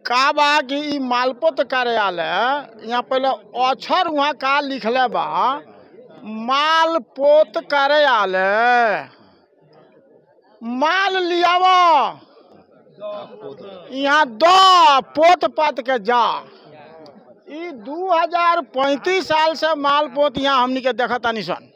का बा कि इ मालपोत कार्यालय यहाँ पहले अक्षर वहाँ का लिखले बा मालपोत कार्यालय माल लियाव यहाँ दो पोत पात के जा इ दू हजार पैंतीस साल से मालपोत यहाँ हमनी के देखता निसन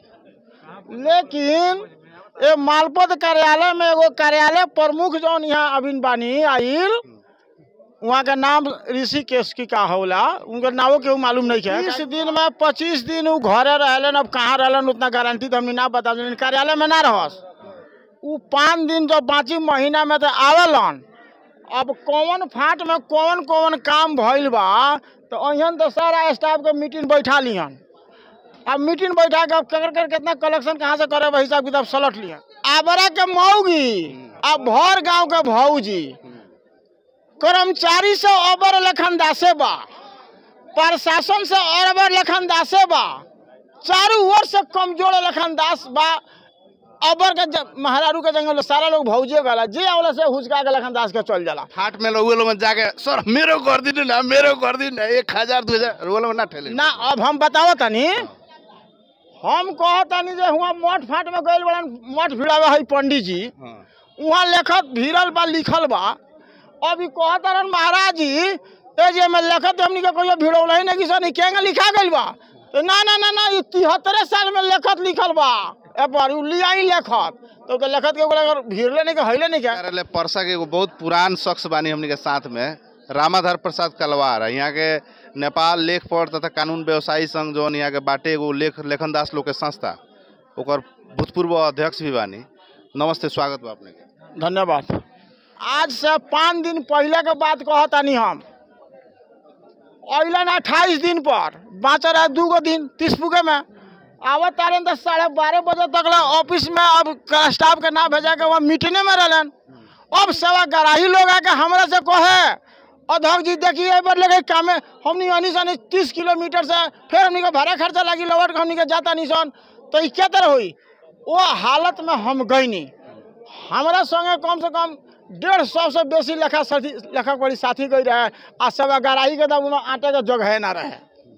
लेकिन ये मालपोत कार्यालय में एगो कार्यालय प्रमुख जौन यहाँ अभिन बानी आइल वहाँ का नाम ऋषिकेश की का होला उनका नामो केहू मालूम नहीं है बीस दिन में पच्चीस दिन उ घरे रहलन अब कहाँ रहलन उतना गारंटी तो हमने ना बता देलन कार्यालय में ना रहस उ पाँच दिन जो बाकी महीना में तो आवेलन अब कौन फाट में कौन कौन काम भइल बा तो अहन तो सारा स्टाफ के मीटिंग बैठा लिहन अब मीटिंग बैठा के अब कर कर कितना कलेक्शन कहाँ से करे बा हिसाब किताब सलट लिहन आबरा के मऊगी अब भर गांव के भौजी कर्मचारी से अबर लखन दासे बा प्रशासन से अरबर लखन दासे बा चारू ओर से कमजोर लखन दास बा अबर के ज- महारारू के जंगल में सारा लोग भौजे गला जे आवला से हुचका के लखन दास के चल जाला हाट में लोग लोग जाके सर मेरो कर दी ना मेरो कर दी ना एक हजार दो हजार वो लोग ना ठेले ना अब हम बताओ तनी हम कहो तनी जे हुआ मठ फाट में गइल बड़न मठ भिड़ावे है पंडित जी हाँ। वहाँ लेखत भीरल बा लिखल बा अभी कहत रहन महाराज जी ए जे में लेखत हमनी के कोई भिड़ौल ही नहीं सनी केंगे लिखा गइल बा तो ना ना ना ना ई तिहत्तरे साल में लेखत लिखल बा ए पर उ लिया ही लेखत तो के लेखत के ओकरा अगर भीड़ले नहीं के हइले नहीं के कार्यालय परसा के एगो बहुत पुरान शख्स बानी हमनी के साथ में रामाधर प्रसाद कलवार है यहाँ के नेपाल लेख पढ़ तथा कानून व्यवसायी संघ जौन यहाँ के बाटे एगो लेख लेखन दास लोग के संस्था ओकर भूतपूर्व अध्यक्ष भी बानी नमस्ते स्वागत बा अपने के धन्यवाद आज से पाँच दिन पहले के बात कहतानी हम अलन अट्ठाईस दिन पर बाँचल रहे दू गो दिन तीस फुके में आवत तारन तो साढ़े बारह बजे तक ला ऑफिस में अब क- स्टाफ के ना भेजा के वहाँ मीटिंगे में रहलन अब सवा गराही लोग आके हमरा से कहे अध्यक्ष जी देखिए एक बार लगे कामे हमनी अनी सन तीस किलोमीटर से फिर हमनी के भाड़ा खर्चा लगी लौट के हमनी के जाता नहीं सन तो ई क्या तरह हुई वो हालत में हम गईनी हमरा संगे कम से कम डेढ़ सौ से बेसी लेखा साथी लेखा पढ़ी साथी गई रहे आ सब गराही के दम आटे के जगह ना रहे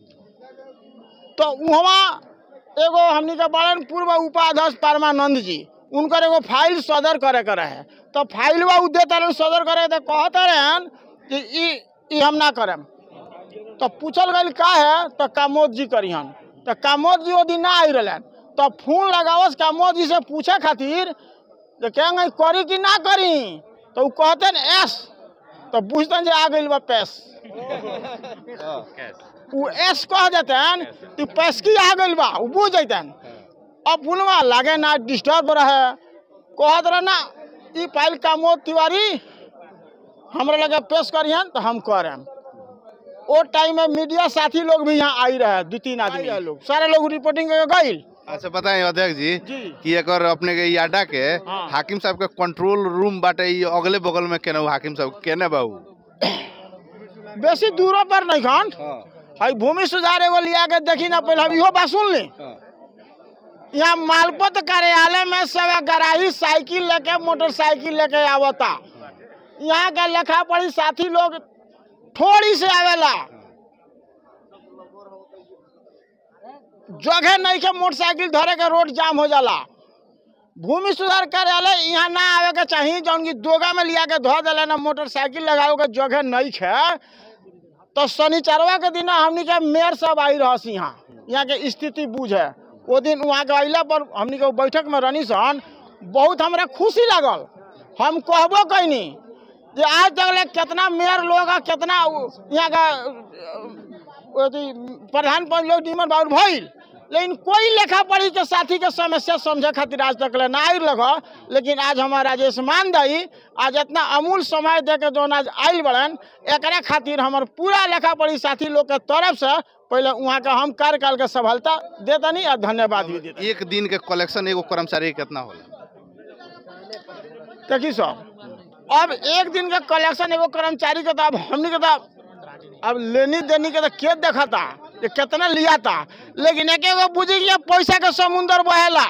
तो वहाँ एगो हमनी के बड़न पूर्व उपाध्यक्ष परमानंद जी उनकर एगो फाइल सदर करे के रहे तो फाइल उ देता रहन सदर करे तो कहते रहन कि ई ई हम ना करम तो पूछल गई का है तो कामोद जी करिहन तो कामोद जी वो दिन ना आई रहलन तो फोन लगावस कामोद जी से पूछे खातिर जे कहेंगे करी कि ना करी तो उ कहते न एस तो बुझतन जे आ गइल बा पैस उ एस कह देतन कि पैसकी आ गइल बा उ बुझ जैतन अब बुलवा लागे ना डिस्टर्ब रहे कहत रहे ना ई फाइल कामोद तिवारी हमरा लगे पेश करिहन तो हम करम ओ टाइम में मीडिया साथी लोग भी यहाँ आई रहे दू तीन आदमी लोग सारे लोग रिपोर्टिंग करके गइल अच्छा बताएं अध्यक्ष जी जी। कि एकर अपने के ई अड्डा के हाँ। हाकिम साहब के कंट्रोल रूम बाटे ई अगले बगल में केने हाकिम साहब केने बाबू बेसी दूरों पर नहीं खन हई भूमि सुधार एगो लिया के देखी ना पहले हम इहो बात सुन ली यहाँ मालपत कार्यालय में सब गराही साइकिल लेके मोटरसाइकिल लेके आवता यहाँ के लेखा पढ़ी साथी लोग थोड़ी से आवेला जगह नहीं के मोटरसाइकिल धरे के रोड जाम हो जाला भूमि सुधार कार्यालय यहाँ ना आवे के चाहिए जौन की दोगा में लिया के धो दिले ना मोटरसाइकिल लगावे के जगह नहीं है तो शनिचरवा के दिन हमनी के मेयर सब आई रहस यहाँ यहाँ के स्थिति बुझे वो दिन वहाँ के अइला पर हमनी के बैठक में रहनी सन बहुत हमरा खुशी लागल हम कहबो कैनी जे आज तक ले कितना मेयर लोग आ कितना उ- यहाँ का अ, अथी प्रधान पंच लोग निमन बाबू भइल लेकिन कोई लेखा पढ़ी के साथी के समस्या समझे खातिर आज तक ले ना आई लग लेकिन आज हमारा राजेश मान दई आज इतना अमूल समय दे के जौन आज आइल बड़न एकरा खातिर हमर पूरा लेखा पढ़ी साथी लोग के तरफ से पहले वहाँ के हम कार्यकाल के सफलता देतनी और धन्यवाद भी देते एक दिन के कलेक्शन एगो कर्मचारी के कितना होला देखी सर अब एक दिन के कलेक्शन एगो कर्मचारी के तो अब हमनी के तो अब लेनी देनी के तो के देखता ये कितना लिया था लेकिन एक एगो बुझी कि पैसा के समुंदर बहेला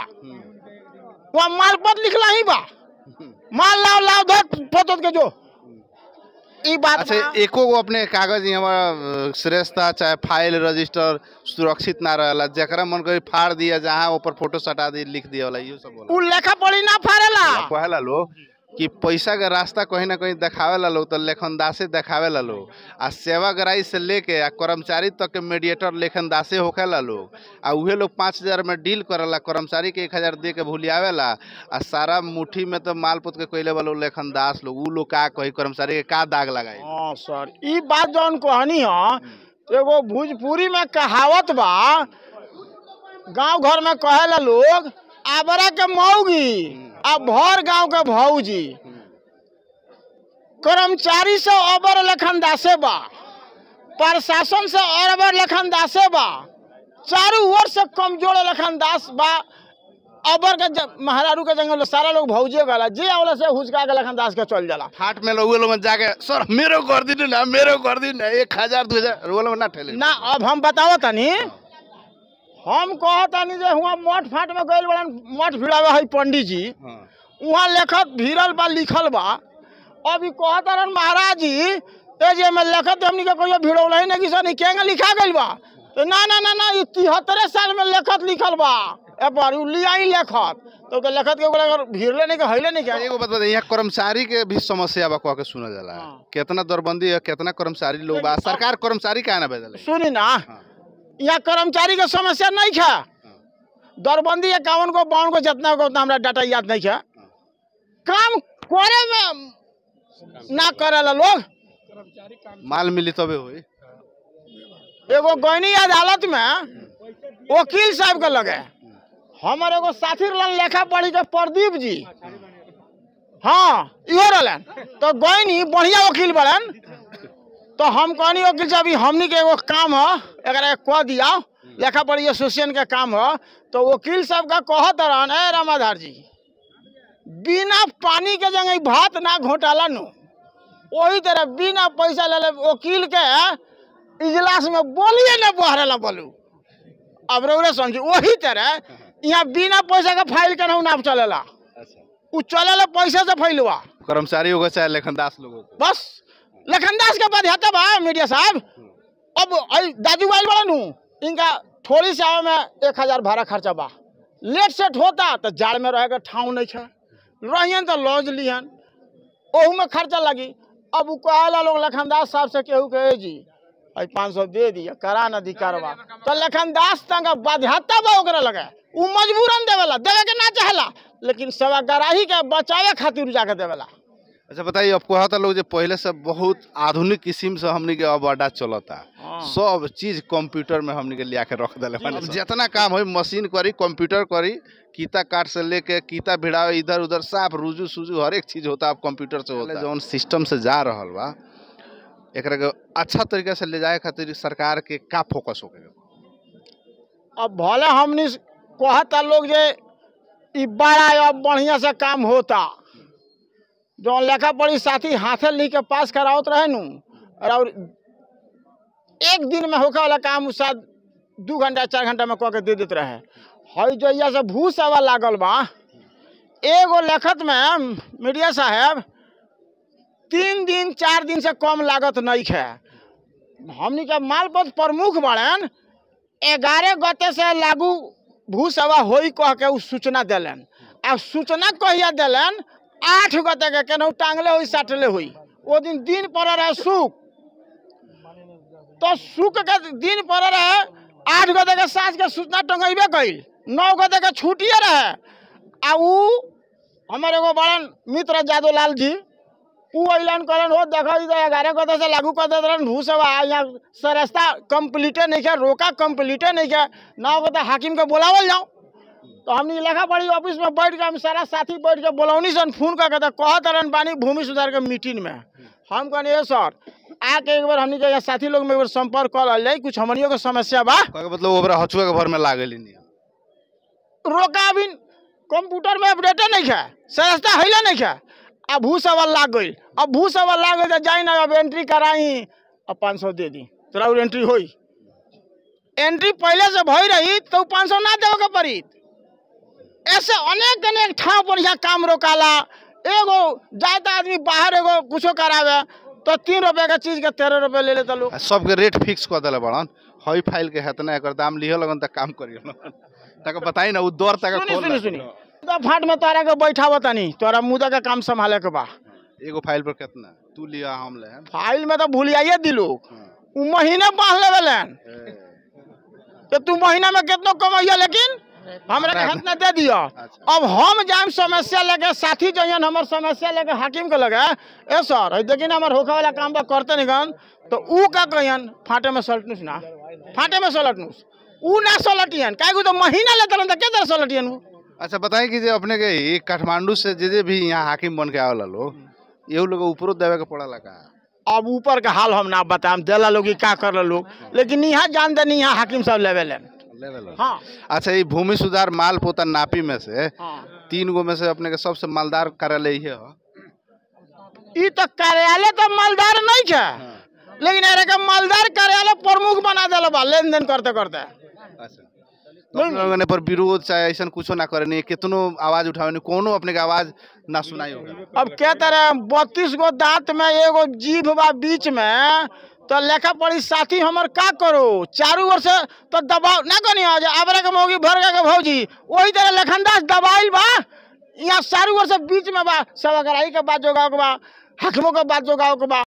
वहाँ माल पत लिखला ही बा माल लाओ लाओ धर पोतत के जो ई बात अच्छा बा। एको गो अपने कागज यहाँ श्रेष्ठता चाहे फाइल रजिस्टर सुरक्षित ना रहेला जकरा मन करी फाड़ दिया जहाँ ऊपर फोटो सटा दी लिख दिया वाला इहो सब होला उ लेखा पढ़ी ना फाड़ेला कहेला लोग कि पैसा के रास्ता कहीं ना कहीं देखावेला लोग तो लेखनदासे देखावेला लोग आ सेवाग्राही से लेके आ कर्मचारी तक के मीडिएटर लेखनदासे होखेला लोग आ उहे लोग पाँच हजार में डील करेला कर्मचारी के एक हजार दे के भूलियावेला आ सारा मुट्ठी में तो माल पुत के कैले वाला लोग लेखनदास लोग उ लोग का कही कर्मचारी के का दाग लगाई हाँ सर ई बात जौन कहनी ह एगो भोजपुरी में कहावत बा गांव घर में कहेला लोग आबरा के मौगी आ भर गांव के भौजी कर्मचारी से अबर लखनदासे बा प्रशासन से अरबर लखनदासे बा चारू ओर से कमजोर लखनदास बा अबर के ज- महारारू के जंगल सारा लोग भौजे गला जे आवला से हुचका के लखनदास के चल जाला फाट में लोग लोग जाके सर मेरो कर दी ना मेरो कर दी ना एक हजार दो हजार वो लोग ना ठेले ना अब हम बताओ तनी हम कह तनी जे हुआ मठ फाट में गइल बड़न मठ भिड़ावे है पंडित जी हाँ वहाँ लेखत भिड़ल बा लिखल बा अब ई कहत रहन महाराज जी ए जे में लेखत हमनी के कहियो भिड़ौल है नहीं सनी केंगे लिखा गइल बा तो ना ना ना ना ई तिहत्तरे साल में लेखत लिखल बा ए पर उ लिया ही लेखत तो के लेखत के ओकरा अगर भिड़ले नहीं के हइले नहीं के एगो बात बता यहाँ कर्मचारी के भी समस्या बा कह के सुना जाला हाँ। कितना दरबंदी है कितना कर्मचारी लोग बा सरकार कर्मचारी काहे ना भेजले सुनी ना हाँ। यहाँ कर्मचारी के समस्या नहीं है दरबंदी इक्यावन को बावन को जितना को उतना हमरा डाटा याद नहीं है काम करे में ना करेला लोग माल मिली तबे होई एगो गैनी अदालत में वकील साहब के लगे हमर एगो साथी रहलन लेखा पढ़ी के प्रदीप जी हाँ इहो रहलन तो गैनी बढ़िया वकील बड़न तो हम कहनी वकील साहब ई हमनी के एगो काम है एकरा के कह दिया लेखा पढ़ी एसोसिएशन के काम है तो वकील साहब का कहत रहन ए रामाधार जी बिना पानी के जगह भात ना घोटाला नु वही तरह बिना पैसा ले ले वकील के इजलास में बोलिए ना बहरेला बोलू अब रौरे समझू वही तरह यहाँ बिना पैसा के फाइल के नाम चलेला उ चलेला पैसे से फैलवा कर्मचारी होगा चाहे लेखनदास लोग होगा बस लखनदास के बाद हता बा मीडिया साहब अब आई दाजू आइल बड़ा नु इनका थोड़ी से आवे में एक हजार भाड़ा खर्चा बा लेट सेट होता तो जाड़ में रहे के ठाव नहीं है रहियन तो लॉज लिहन ओहू में खर्चा लगी अब उ कहेला लोग लखनदास साहब से केहू कहे जी आई पाँच सौ दे दिया करा न दी करवा तो लखनदास तंग बाध्यता बा ओकरा लगे उ मजबूरन देवेला देवे के ना चाहेला लेकिन सेवाग्राही के बचावे खातिर जाके देवेला अच्छा बताइए अब कहता लोग जे पहले से बहुत आधुनिक किस्म से हमनी के अब अड्डा चलता हाँ। सब चीज कंप्यूटर में हमनी के लिया के रख दिले अब जितना काम हो मशीन करी कंप्यूटर करी कीता काट से लेके कीता भिड़ावे इधर उधर साफ रुजू सुजू हर एक चीज होता अब कंप्यूटर से होता जौन सिस्टम से जा रहल बा एकरा के अच्छा तरीका से ले जाए खातिर सरकार के का फोकस होके अब भले हमनी कहता लोग जे ई बड़ा अब बढ़िया से काम होता जो लेखा पढ़ी साथी हाथे लिख के पास करावत रहे नु और एक दिन में होके वाला काम उ शायद दू घंटा चार घंटा में कह के दे देते रहे हई जइया से भूस आवा लागल बा एगो लेखत में मीडिया साहब तीन दिन चार दिन से कम लागत नहीं है हमनी के मालपत प्रमुख बड़न ग्यारह गते से लागू भूसवा होई कह के उ सूचना दिलन आ सूचना कहिया दिलन आठ गते के केनाहू टांगले हुई साटले हुई ओ दिन दिन पड़ रहे सुख तो सुख के दिन पड़ रहे आठ गते के साँझ के सूचना टंगेबे कइल नौ गते के छुट्टिए रहे आ उ हमर एगो बड़न मित्र जादव लाल जी उ ऐलान करन हो देखो इधर ग्यारह गते से लागू कर देत रहन भूसवा यहाँ सरेस्ता कंप्लीटे नहीं है रोका कंप्लीटे नहीं है ना गते हाकिम के बुलावल जाओ तो हमनी लेखा पढ़ी ऑफिस में बैठ के हम सारा साथी बैठ के बोलौनी सन फोन करके तो कहत रहन बानी भूमि सुधार के मीटिंग में हम कहनी ए सर आके एक बार हमनी के यहाँ साथी लोग में एक बार संपर्क कर लिया कुछ हमनियों के समस्या बा कहे के मतलब ओकरा हचुआ के भर में लागल नहीं रोका अभी कंप्यूटर में अपडेटे नहीं है सस्ता हैले नहीं है अब भू सवाल लाग गई अब भू सवाल लाग गई तो जाई ना अब एंट्री कराई अब पाँच सौ दे दी तोरा और एंट्री होई एंट्री पहले से भई रही तो पाँच सौ ना देवे के पड़ी ऐसे अनेक अनेक ठाव पर यहाँ काम रोकाला एगो जाता आदमी बाहर एगो कुछो करावे तो तीन रुपये का चीज के तेरह रुपये ले लेता लोग आ सबके रेट फिक्स कर देले बड़न हई फाइल के हेतना एकर दाम लिह लगन त काम करियो तक बताई ना उ दर तक सुनी खोल सुनी सुनी तो फाट में तोरा के बैठावा तनी तोरा मुदा का काम संभाले के बा एगो फाइल पर कितना तू लिया हम ले फाइल में तो भूलियाइए दिलो हाँ। उ महीने बांध लेवेलन ए, तो तू महीना में कितना कमाइया लेकिन हमरा के हाथ में दे दिया अच्छा। अब हम जाम समस्या लेके साथी जइयन हमर समस्या लेके हाकिम के लगे ए सर है देखिन हमर होखे वाला काम बा करते निगन तो ऊ का कहियन फाटे में सलटनुस ना फाटे में सलटनुस ऊ ना सलटियन काहे को तो महीना लेते रहन त के तरह सलटियन ऊ अच्छा बताई कि जे अपने के ई काठमांडू से जे जे भी यहाँ हाकिम बन के आवेला लोग एहू लोग ऊपरो देवे के पड़ला का अब ऊपर के हाल हम ना बताएम देला लोग कि का कर लोग लेकिन यहाँ जान दे यहाँ हाकिम सब लेवेलन लेवे लोग हाँ अच्छा ई भूमि सुधार माल पोता नापी में से हाँ तीन गो में से अपने के सबसे मालदार कार्यालय ये ह ई तो कार्यालय तो मालदार नहीं है लेकिन अरे के मालदार कार्यालय प्रमुख बना दिल बा लेन देन करते करते अच्छा तो अपने लोगन ने पर विरोध चाहे ऐसा कुछो ना करे नहीं कितनो आवाज उठावे नहीं कोनो अपने के आवाज ना सुनाई होगा अब क्या तरह बत्तीस गो दांत में एगो जीभ बा बीच में तो लेखा पढ़ी साथी हमर का करो चारू ओर से तो दबाव ना कनी आज आबरा के मौगी भर के भौजी वही तरह लखनदास दबाइल बा यहाँ चारू ओर से बीच में बा सब अगराई के बात जोगाओ के बा हकमों के बात जोगाओ के बा